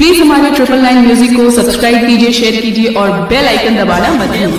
Please हमारे triple nine music को subscribe कीजिए शेयर कीजिए और बेल आइकन दबाना मत भूलिए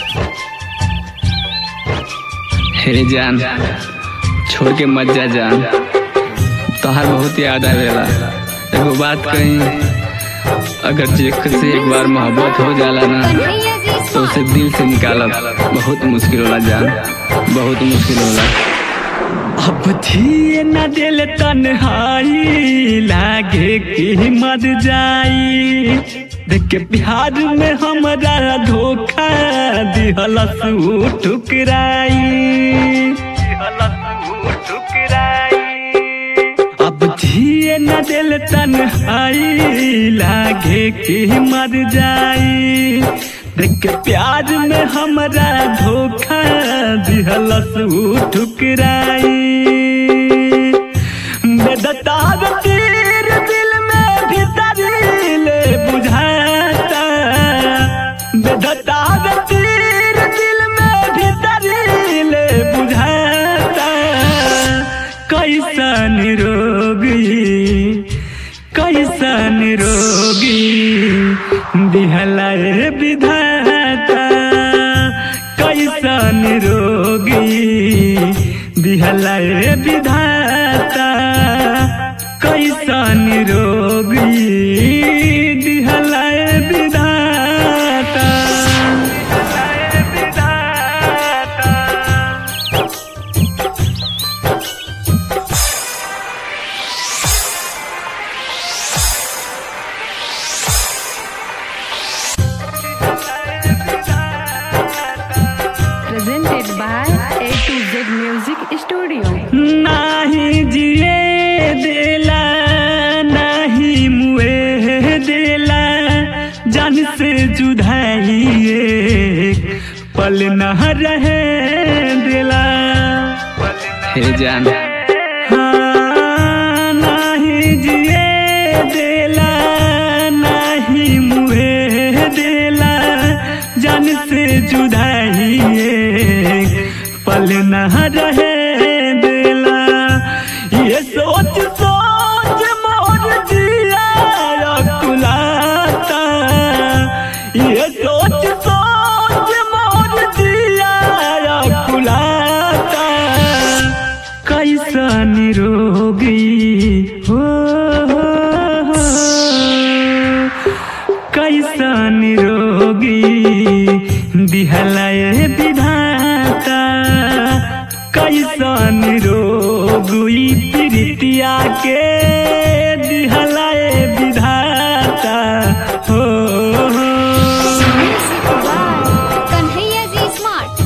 हे जान छोड़ के मत जा जान तोहार बहुत याद आवेला एगो बात कही अगर जेक से एक बार मोहब्बत हो जाला ना तो उसे दिल से निकालब बहुत मुश्किल होला जान बहुत मुश्किल होला अब जिए न दिल तन्हाई लागे कि मर जाई देख के बिहार में हमरा धोखा दिहलस उ ठुकराई दिहलस उ ठुकराई अब जिए न दिल तन्हाई लागे कि मर जाई देख के प्यार में हमरा धोखा दिहलस उ ठुकराई बेदतार तीर दिल में भीतर ले बुझाता बेदतार तीर दिल में भीतर ले बुझाता कैसन रोगी कैसन रोगी दिहलाए विधाता कैसन रोगी दिहलाए विधाता कैसन रोगी दिहलाए विधाता दिहलाए विधाता presented by A to Z Music Studio. नाही जिए देला नाही मुए देला जान से जुदाइए पल न रहे देला हे जान हाँ, नाही जिए देला नाही मुए देला जान से जुदाइए पल न रहे देला ये सोच सोच मोर जिया कुलाता ये सोच सोच मोर जिया कुलाता कैसन रोगी हो हो, हो। कैसन रोगी दिहलाए विधाता कैसन रोगी प्रीतिया के दिहलाए विधाता हो हो। Music by Kanhaiya G Smart.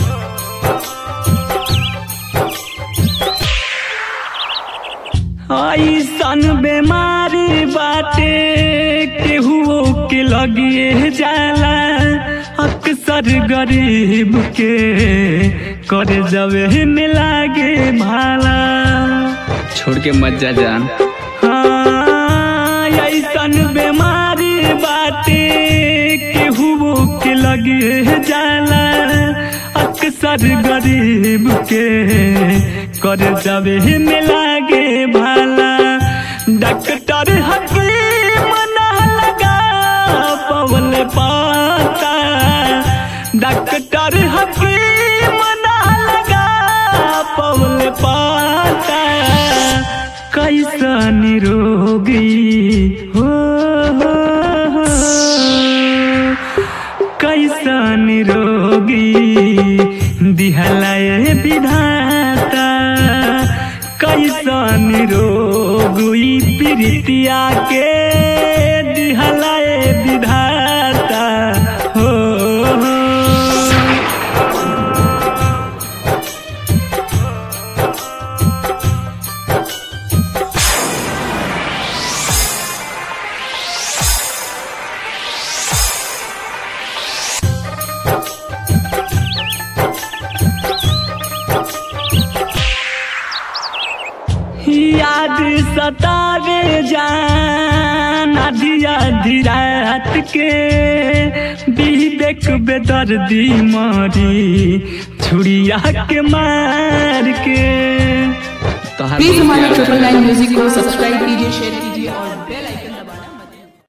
ऐसन बेमारी बाटे केहू के लगिए जाला अक्सर गरीब के करे जबे में लागे भाला छोड़ के मत जा जान हाँ ऐसन बेमारी बाटे केहू के लगिए जाला अक्सर गरीब के कर जबे में लागे भाला डॉक्टर हकीम ना लगा पवन पाता डॉक्टर हकीम ना लगा पवन पाता कैसन रोगी हो हो, हो। कैसन रोगी दिहलाए विधाता कैसन रोगी प्रीतिया के दिहलाए विधाता हो हो। याद सतावे जान आधी आधी रात के विवेक बेदर्दी मारी छुड़िया के मार के प्लीज हमारे ट्रिपल नाइन म्यूजिक को सब्सक्राइब कीजिए शेयर कीजिए